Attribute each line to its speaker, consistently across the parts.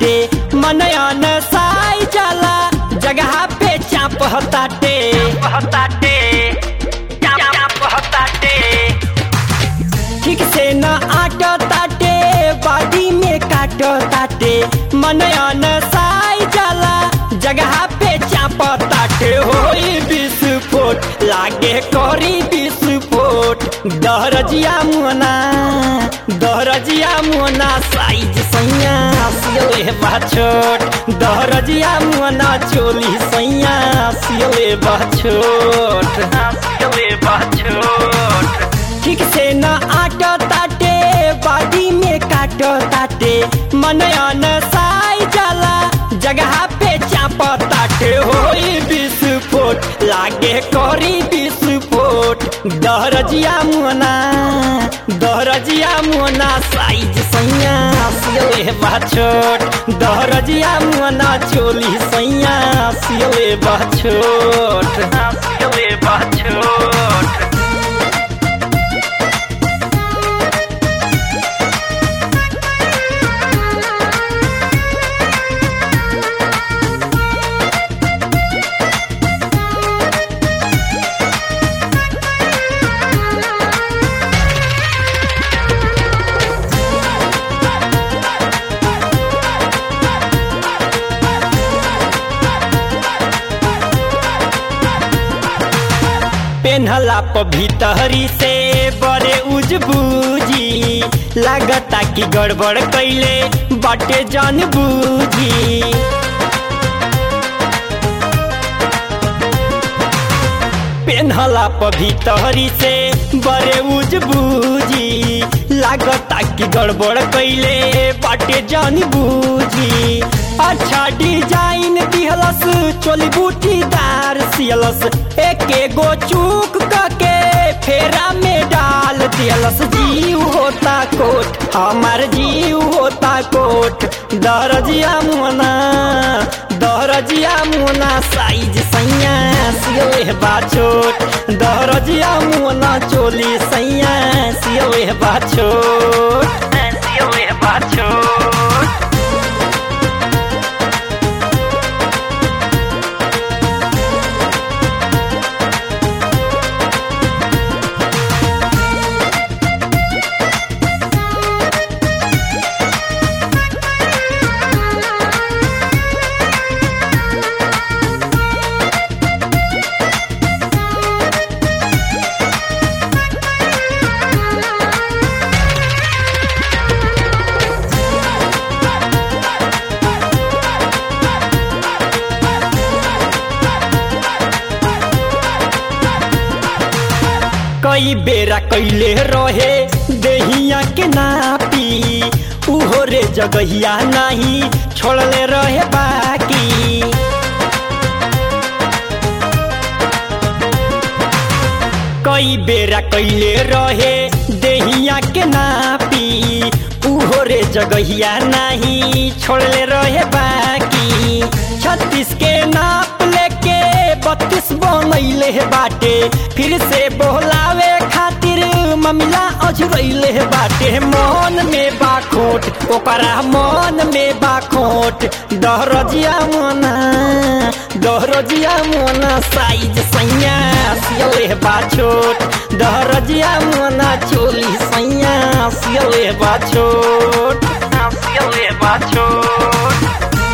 Speaker 1: ताटे मनयन साई जाला जगह पे चाप ताटे ताटे चाप ताटे ठीक से न आट ताटे बॉडी में काट ताटे मनयन साई जाला जगह पे चाप ताटे होई विस्फोट लागे करी विस्फोट दहरजिया मुना दहरजिया मुना साइज सैया सियले बाछोट दहरजिया मुना चोली सैया सियले बाछोट सियले बाछोट ठीक से न आट ताटे बॉडी में काट ताटे मनयन साई जाला जगह पे चाप ताटे होई विस्फोट लागे करी विस्फोट दहरजिया मुना दहरजिया मुना साइज सैया सियले बाछोट दहरजिया मुना चोली सैया सियले बाछोट सियले बाछोट पेन्हला प भीतरी से बड़े उजबूजी लागता कि गड़बड़ कैले बाटे जान बूझी पेन्हला प भीतरी से बड़े उजबूजी लागता कि गड़बड़ कैले बाटे जान बूझी अच्छा डिजाइन दिहलस चोली बूटीदार सियलस एके गो चूक के फेरा में डाल दियलस जीव होता कोट हमार जीव होता कोट दरजिया मुना दरजिया मुना साइज सैया सियले बाछोट दरजिया मुना चोली सैया सियले बाछोट सियले बाछोट कई बेरा कैले रहे देहिया के नापी उहो रे जगहिया नहीं छोड़ले रहे बाकी कई बेरा कैले रहे देहिया के नापी उहो रे जगहिया नहीं छोड़ले रहे बाकी छत्तीस के नाप लेके बत्तीस बनैले बाटे फिर से बोलावे खातिर ममिला अजुरैले बाटे मन में बाखोट ओकरा मन में बाखोट दहरजिया मना दहरजिया मना साइज सैया सियले बाछोट दहरजिया मना चोली सैया सियले बाछोट सियले बाछोट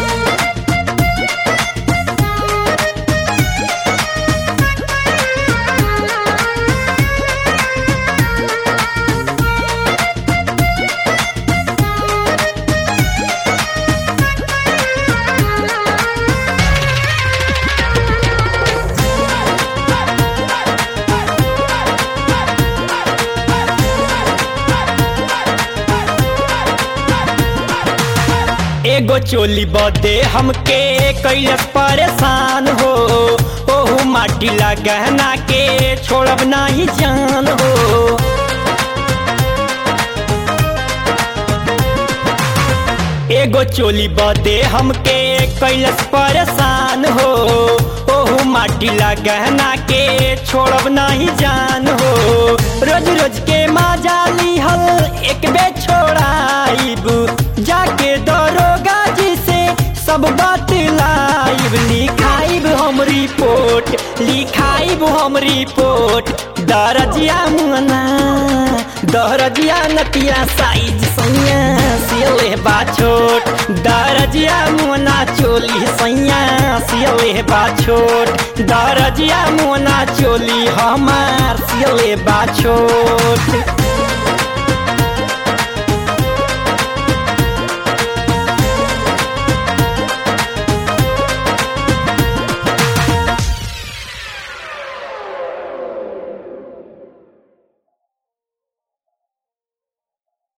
Speaker 1: एगो चोली बदे हमके कैलस परेशान हो ओहू माटी गहना के छोड़ब नाही जान हो एगो चोली बदे हमके कैलस परेशान हो ओहू माटी गहना के छोड़ब नाही जान हो रोज रोज के माजा लिहल एक बे छोड़ाइब जाके दरोगा जी से लिखाइब लिखाइब हम रिपोर्ट लिखाइब हम रिपोर्ट दरजिया मुना दरजिया नतिया साइज सैया सियले बा छोट दरजिया मुना चोली सैया सियले बा छोट दरजिया मुना चोली हमार सियले बा छोट